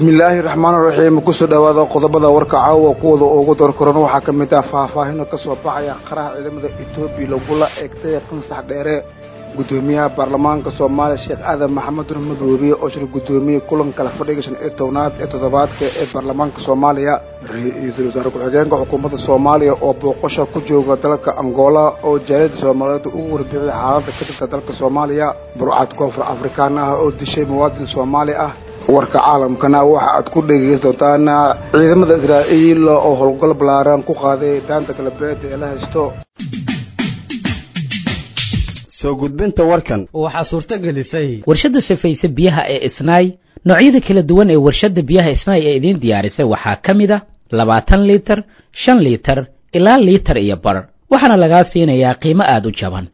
bismillaahi raxmaan raxiim kusoo dhowaada qodobada warka caawa kuwada ugu doorkoran waxaa ka mid ah faahfaahino ka soo baxaya qaraha ciidamada etoobiya lagula eegtay qansax dheere guddoomiyaha baarlamaanka soomaaliya sheekh aadan maxamed nur madoobiye oo shir guddoomiye kulan kala fadhiga shan iyo tobnaad ee toddobaadka ee baarlamaanka soomaaliya ra-iisul wasaare ku-xigeenka xukuumadda soomaaliya oo booqasho ku jooga dalka angola oo jaaliyadda soomaaliyeed ugu warbixiyay xaaladda ka jirta dalka soomaaliya burcad koonfur afrikaan ah oo dishay muwaadin soomaali ah warka caalamkana waxa aad ku dhegeysan doontaan ciidamada israa'iil oo howlgal ballaaran ku qaaday daanta galbeed ee la haysto soo gudbinta warkan waxaa suurto gelisay warshadda sifaysa biyaha ee isnaay noocyada kala duwan ee warshadda biyaha isnaay ee idiin diyaarisay waxaa ka mid a labaatan liitar shan liitar ilaa liitar iyo bar waxaana lagaa siinayaa qiimo aada u jaban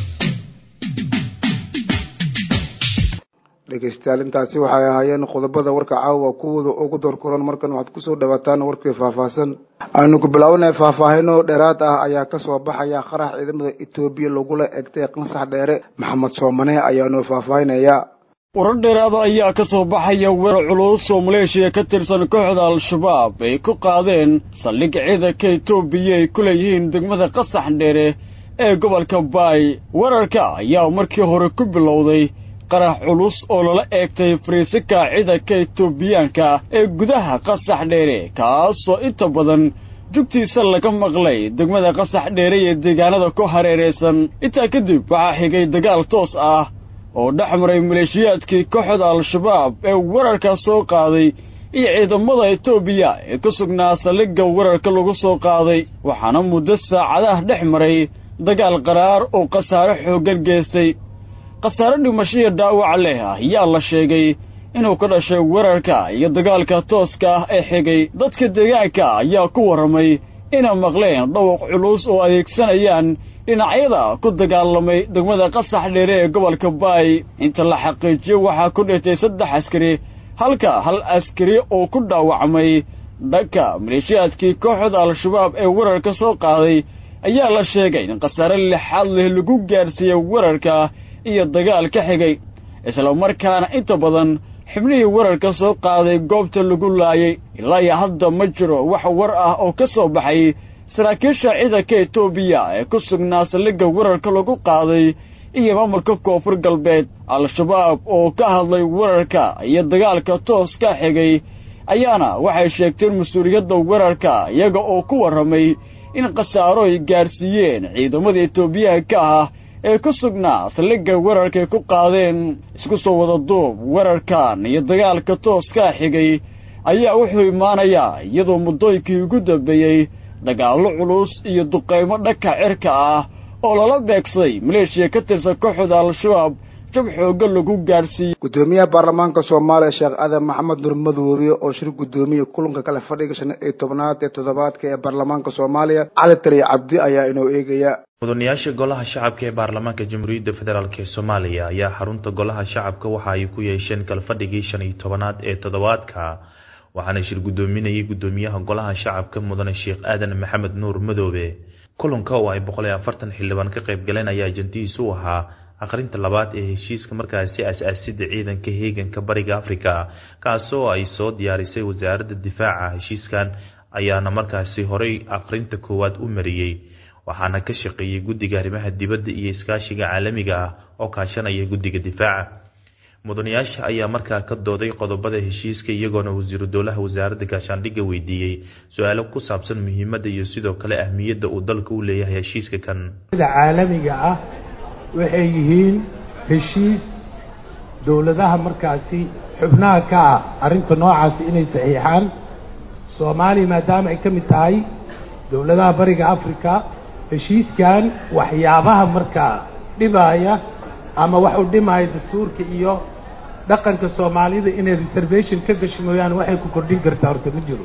dhegeystayaal intaasi waxay ahaayeen qodobada warka caawa kuwooda ugu doorkoran markan waxaad kusoo dhawaataan warkii faahfaahsan aynu ku bilaabanay faahfaahino dheeraad ah ayaa kasoo baxaya qarax ciidamada etoobiya lagula egtay qansax dheere maxamed soomane ayaanoo faahfaahinaya warar dheeraada ayaa ka soo baxaya weerar culus oo maleeshiya ka tirsan kooxda al-shabaab ay ku qaadeen saldhig ciidanka etoobiya ay ku leeyihiin degmada qasax dheere ee gobolka baay weerarka ayaa markii hore ku bilowday qarax culus oo lala eegtay fariisika ciidanka etoobiyaanka ee gudaha qasax dheere kaasoo inta badan jugtiisa laga maqlay degmada qasax dheere iyo deegaanada ku hareeraysan intaa kadib waxaa xigay dagaal toos ah oo dhex maray maleeshiyaadkii kooxda al-shabaab ee weerarka soo qaaday iyo ciidamada etoobiya ee ku sugnaa saldhigga weerarka lagu soo qaaday waxaana muddo saacadaha dhex maray dagaal qaraar oo khasaare xooggan geystay khasaare dhimashiya dhaawac leh ayaa la sheegay inuu ka dhashay weerarka iyo dagaalka tooska ah ee xigay dadka deegaanka ayaa ku warramay inay maqleen dhawaq culus oo adeegsanayaan dhinacyada ku dagaalamay degmada qasax dheere ee gobolka baay inta la xaqiijiyo waxaa ku dhintay saddex askari halka hal askari oo ku dhaawacmay dhanka maleeshiyaadkii kooxda al-shabaab ee weerarka soo qaaday ayaa la sheegay in khasaare lixaad leh lagu gaarsiiyey weerarka iyo dagaal ka xigay isla markaana inta badan xubnihii weerarka soo qaaday goobta lagu laayay ilaa iyo hadda ma jiro wax war ah oo ka soo baxay saraakiisha ciidanka etoobiya ee ku sugnaa saldhigga weerarka lagu qaaday iyo maamulka koonfur galbeed al-shabaab oo ka hadlay weerarka iyo dagaalka toos ka xigay ayaana waxay sheegteen mas-uuliyadda weerarka iyaga oo ku warramay in khasaaro ay gaarsiiyeen ciidamada etoobiyaanka ah ee ku sugnaa saldhigga weerarkay ku qaadeen isku soo wada duub weerarkan iyo dagaalka tooskaa xigay ayaa wuxuu imaanayaa iyadoo muddooyinkii ugu dambeeyey dagaallo culus iyo duqaymo dhanka cirka ah oo lala beegsaday maleeshiya ka tirsan kooxda al-shabaab jab xoogga lagu gaadhsiiyey guddoomiyaha baarlamaanka soomaaliya sheekh aadan maxamed nur madoobiye oo shir guddoomiye kulanka kale fadhiga shan iyo tobnaad ee toddobaadka ee baarlamaanka soomaaliya cali taliya cabdi ayaa inoo eegaya mudanayaasha golaha shacabka ee baarlamaanka jamhuuriyadda federaalk ee soomaaliya ayaa xarunta golaha shacabka waxa ay ku yeesheen kalfadhigii shan iyo tobanaad ee toddobaadka waxaana shir guddoominayay guddoomiyaha golaha shacabka mudane sheekh aadan maxamed nuur madoobe kulanka oo ay boqol iyo afartan xildhibaan ka qayb galeen ayaa ajandihiisu u ahaa akhrinta labaad ee heshiiska markaasi as-aasida ciidanka heeganka bariga afrika kaasoo ay soo diyaarisay wasaaradda difaaca heshiiskan ayaana markaasi horey akhrinta koowaad u mariyey waxaana ka shaqeeyey guddiga arrimaha dibadda iyo iskaashiga caalamiga ah oo kaashanaya guddiga difaaca mudanayaasha ayaa markaa ka dooday qodobada heshiiska iyagoona wasiiru dowlaha wasaaradda gaashaandhigga weydiiyey su-aalo ku saabsan muhiimadda iyo sidoo kale ahmiyadda uu dalka u leeyahay heshiiska kan caalamiga ah waxay yihiin heshiis dowladaha markaasi xubnaha ka ah arrinta noocaasi inay saxiixaan soomaaliya maadaama ay ka mid tahay dowladaha bariga africa heshiiskan waxyaabaha markaa dhibaaya ama wax u dhimaya dastuurka iyo dhaqanka soomaalida inay reservation ka gasho mooyaane waxay ku kordhin kartaa horta ma jiro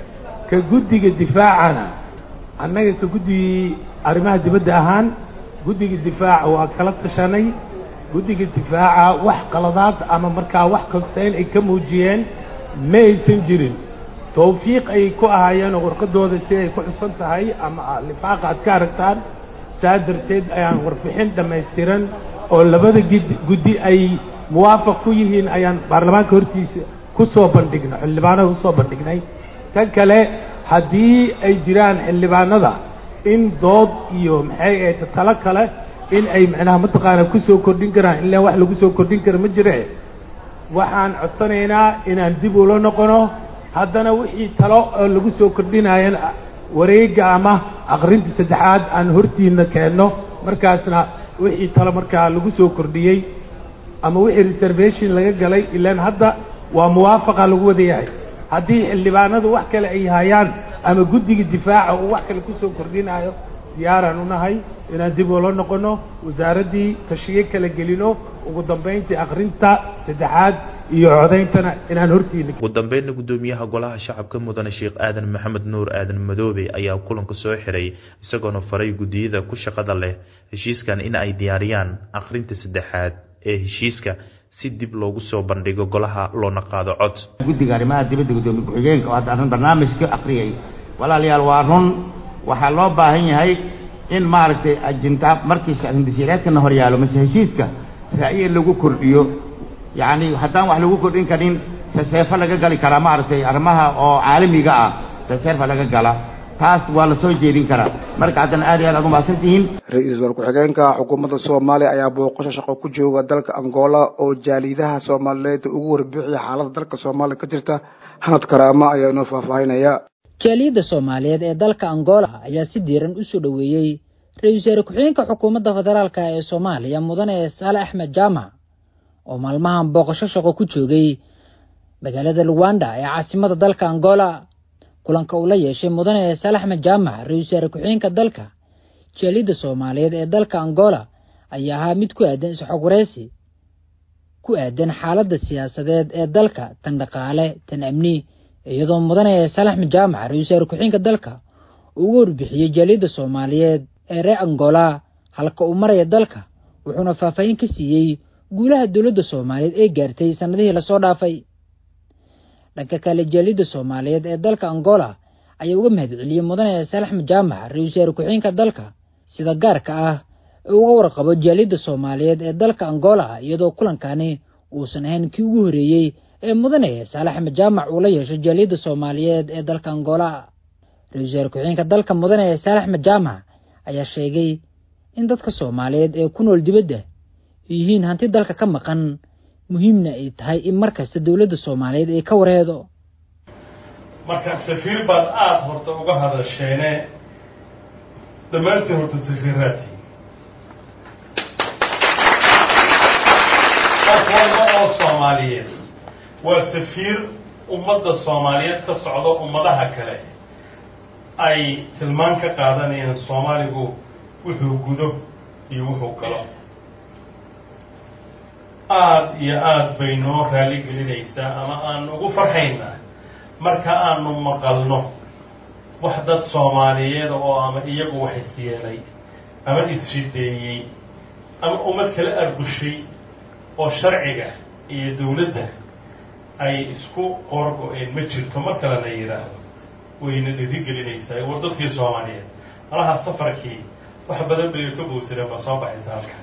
ka guddiga difaacana annaga ka guddigii arrimaha dibadda ahaan guddiga difaaca waa kala tashanay guddiga difaaca wax qaladaad ama markaa wax konseyn ay ka muujiyeen ma aysan jirin tawfiiq ayay ku ahaayeenoo warqadooda si ay ku xusan tahay ama lifaaqa aad ka aragtaan saa darteed ayaan warbixin dhammaystiran oo labada gid guddi ay muwaafaq ku yihiin ayaan baarlamaanka hortiisa ku soo bandhigno xildhibaanada kusoo bandhignay tan kale haddii ay jiraan xildhibaanada in dood iyo maxay ahayd talo kale in ay macnaha mataqaana kusoo kordhin karaan ilaa wax lagu soo kordhin kara ma jire waxaan codsanaynaa inaan dib ula noqono haddana wixii talo oo lagu soo kordhinayan wareega ama aqrinta saddexaad aan hortiina keenno markaasna wixii talo markaa lagu soo kordhiyey ama wixii reservation laga galay ilaan hadda waa muwaafaqa lagu wada yahay haddii xildhibaanadu wax kale ay hayaan ama guddiga difaaca uu wax kale kusoo kordhinayo diyaaraan unahay inaan dib ula noqono wasaaraddii tashiye kala gelino ugu dambayntii akrinta saddexaad iyo codayntana inaan hortiina ugu dambeynna guddoomiyaha golaha shacabka mudane sheekh aadan maxamed nuur aadan madoobe ayaa kulanka soo xiray isagoona faray guddiyada ku shaqada leh heshiiskan in ay diyaariyaan akhrinta saddexaad ee heshiiska si dib loogu soo bandhigo golaha loona qaado cod guddiga arrimaha dibadda guddoomiye ku-xigeenka oo hadda arrin barnaamijka akhriyay walaalayaal waa run waxaa loo baahan yahay in maaragtay ajinta markii hindisyareedkana hor yaalo mase heshiiska ra'ye lagu kordhiyo yacni haddaan wax lagu kordhin karin taseefo laga gali karaa maaragtay arrimaha oo caalamiga ah taseefa laga gala taas waa la soo jeedin karaa marka haddana aad iyo aad aad umahadsan tihiin ra-iisul ku-xigeenka xukuumadda soomaaliya ayaa booqasho shaqo ku jooga dalka angola oo jaaliidaha soomaaliyeed ugu warbixiya xaaladda dalka soomaaliya ka jirta hanad karaama ayaa inoo faahfaahinaya jaaliyadda soomaaliyeed ee dalka angola ayaa si diiran u soo dhoweeyey ra-iisul wasaare ku-xigeenka xukuumadda federaalk ee soomaaliya mudane saale axmed jaamac oo maalmahan booqasho shaqo ku joogay magaalada luwanda ee caasimada dalka angola kulanka uu la yeeshay mudane saale axmed jaamac ra-iisul wasaare ku-xigeenka dalka jaaliyadda soomaaliyeed ee dalka angola ayaa ahaa mid ku aadan isxog wareysi ku aadan xaaladda siyaasadeed ee dalka tan dhaqaale tan amni iyadoo mudane saale axmed jaamac ra-isul wasaare ku-xigeenka dalka uu uga warbixiyey jaaliyadda soomaaliyeed ee reer angola halka uu maraya dalka wuxuuna faahfaahin ka siiyey guulaha dowladda soomaaliyeed ee gaartay sannadihii lasoo dhaafay dhanka kale jaaliyadda soomaaliyeed ee dalka angola ayaa uga mahadceliyey mudane saale axmed jaamac ra-isul wasaare ku-xigeenka dalka sida gaarka ah ee uga warqabo jaaliyadda soomaaliyeed ee dalka angola iyadoo kulankani uusan ahayn kii ugu horeeyey ee mudane saale axmed jaamac uu la yeesho jaaliyadda soomaaliyeed ee dalka angola ra-isul wasaare ku-xigeenka dalka mudane saale axmed jaamac ayaa sheegay in dadka soomaaliyeed ee ku nool dibadda yihiin hanti dalka ka maqan muhiimna ay tahay in mar kasta dowladda soomaaliyeed ay ka warheedo marka safiir baad aada horta uga hadasheene dhammaantiin horta safiiraati qof walba oo soomaaliyeed waa safiir ummadda soomaaliyeed ka socdo ummadaha kale ay tilmaan ka qaadanayaan soomaaligu wuxuu gudo iyo wuxuu galo aada iyo aada bay noo raali gelinaysaa ama aan ugu farxaynaa marka aanu maqalno wax dad soomaaliyeed oo ama iyagu wax isyeelay ama is-shideeyey ama ummad kala argushay oo sharciga iyo dawladda ay isku qoorgo-een ma jirto mar kalena yidhaahdo wayna dhiri gelinaysaa war dadkii soomaaliyeed malaha safarkii wax badan bay ka bowsadeen baa soo baxaysa halka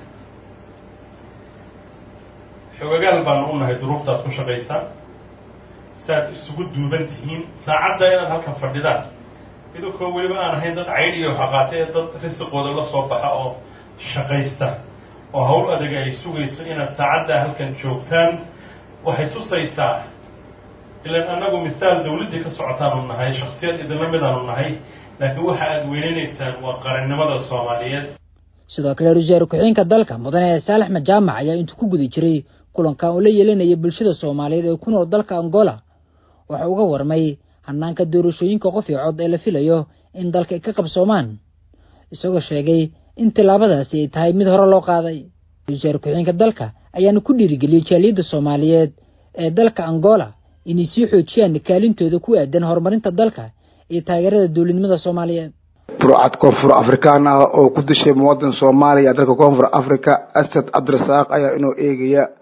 xogagaal baanu u nahay duruuftaad ku shaqaysaan saaad isugu duuban tihiin saacadda inaad halkan fadhidaan idinkoo weliba aan ahayn dad caydh iyo xaqaate ee dad risiqooda la soo baxa oo shaqaysta oo hawl adag ay sugayso inaad saacaddaa halkan joogtaan waxay tusaysaa ilaan annagu misaal dawladdii ka socotaanu nahay shaksiyad idinla midaanu nahay laakiin waxa aad weynanaysaan waa qarannimada soomaaliyeed sidoo kale ra-isul wasaare ku-xigeenka dalka mudane saale axmed jaamac ayaa intuu ku guda jiray kulankan uu la yeelanayay bulshada soomaaliyeed ee ku nool dalka angola waxa uga warmay hanaanka doorashooyinka qof iyo cod ee la filayo in dalka ay ka qabsoomaan isagoo sheegay in tillaabadaasi ay tahay mid hore loo qaaday ra-isul wasaare ku-xigeenka dalka ayaana ku dhiirigeliyey jaaliyadda soomaaliyeed ee dalka angola inay sii xoojiyaan kaalintooda ku aadan horumarinta dalka iyo taageerada dowladnimada soomaaliyeed burcad koonfur afrikaan ah oo ku dishay muwaadin soomaaliya dalka koonfur africa asad cabdirasaaq ayaa inoo eegaya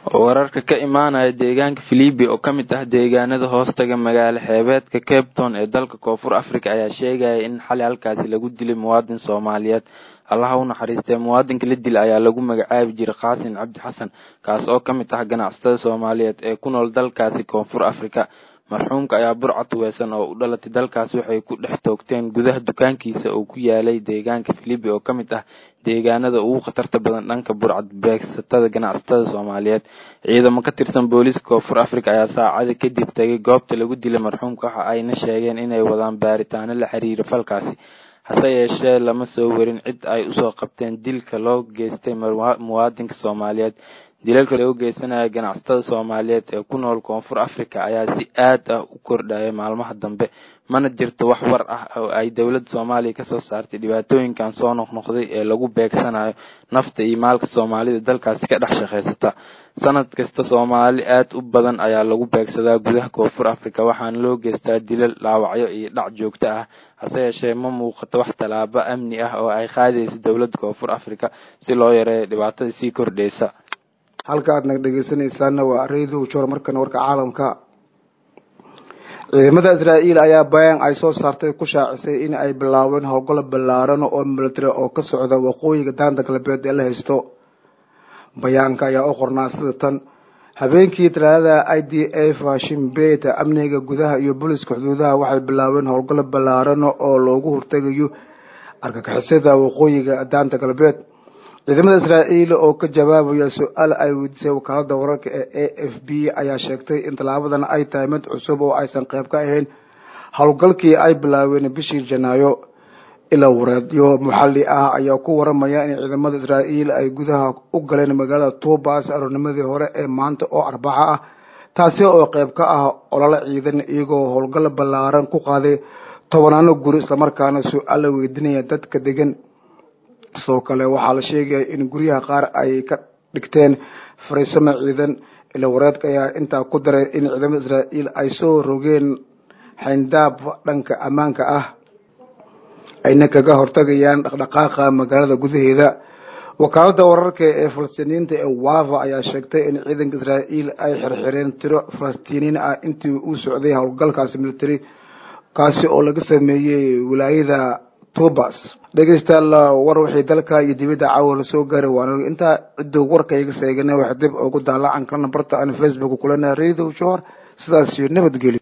wararka ka imaanaya deegaanka filibi oo ka mid ah deegaanada hoostaga magaalo xeebeedka cape town ee dalka koonfur africa ayaa sheegaya in xali halkaasi lagu dilay muwaadin soomaaliyeed allaha u naxariistee muwaadinka la dila ayaa lagu magacaabi jiray qaasin cabdi xasan kaas oo ka mid ah ganacsatada soomaaliyeed ee ku nool dalkaasi koonfur africa marxuumka ayaa burcad weesan oo u dhalatay dalkaasi waxay ku dhex toogteen gudaha dukaankiisa oo ku yaalay deegaanka filibi oo ka mid ah deegaanada ugu khatarta badan dhanka burcad beegsatada ganacsatada soomaaliyeed ciidamo ka tirsan booliiska koonfur africa ayaa saacada kadib tegay goobta lagu dilay marxuumka waxa ayna sheegeen inay wadaan baaritaano la xiriira falkaasi hase yeeshee lama soo warin cid ay usoo qabteen dilka loo geystay muwaadinka soomaaliyeed dilalka loo geysanaya ganacsatada soomaaliyeed ee ku nool koonfur africa ayaa si aad ah u kordhaya maalmaha dambe mana jirto wax war ah oo ay dowladda soomaaliya kasoo saartay dhibaatooyinkan soo noqnoqday ee lagu beegsanayo nafta iyo maalka soomaalida dalkaasi ka dhex shaqaysata sanad kasta soomaali aad u badan ayaa lagu beegsadaa gudaha koonfur africa waxaana loo geystaa dilal dhaawacyo iyo dhac joogto ah hase yeeshee ma muuqato wax tallaabo amni ah oo ay qaadaysa dowladda koonfur africa si loo yareeyo dhibaatada sii kordhaysa halka aad naga dhegeysanaysaana waa radio jor markana warka caalamka ciidamada israa'iil ayaa bayaan ay soo saartay ku shaacisay in ay bilaabeen howlgalo ballaaran oo military oo ka socda waqooyiga daanta galbeed ee la haysto bayaanka ayaa u qornaa sida tan habeenkii talaadada i d f shimbeyta amniga gudaha iyo booliska xuduudaha waxay bilaabeen howlgalo ballaaran oo loogu hortegayo argagixisada waqooyiga daanta galbeed ciidamada israa'iil oo ka jawaabaya su-aal ay weydiisay wakaalada wararka ee a f b ayaa sheegtay in tallaabadan ay tahay mid cusub oo aysan qayb ka ahayn howlgalkii ay bilaabeen bishii janaayo ilaa wareedyo maxalli ah ayaa ku waramaya in ciidamada israa'iil ay gudaha u galeen magaalada tuubas aroornimadii hore ee maanta oo arbaca ah taasi oo qayb ka ah ololo ciidan iyagoo howlgal ballaaran ku qaaday tobanaano guri islamarkaana su-aal la weydiinaya dadka degan sidoo kale waxaa la sheegaya in guryaha qaar ay ka dhigteen fariisamo ciidan ila wareedka ayaa intaa ku daray in ciidamada israa'iil ay soo rogeen xayndaab dhanka ammaanka ah ayna kaga hortagayaan dhaqdhaqaaqa magaalada gudaheeda wakaalada wararka ee falastiiniyiinta ee wava ayaa sheegtay in ciidanka israa'iil ay xirxireen tiro falastiiniyiin ah intii uu socday howlgalkaasi military kaasi oo laga sameeyey wilaayada tubas dhegeystayaal war wixii dalka iyo dibadda caawa lasoo gaaray waana intaa ciduu warka iga seegana wax dib ugu daalacan karna barta aan facebook kulena radio jor sidaas iyo nabadgelyo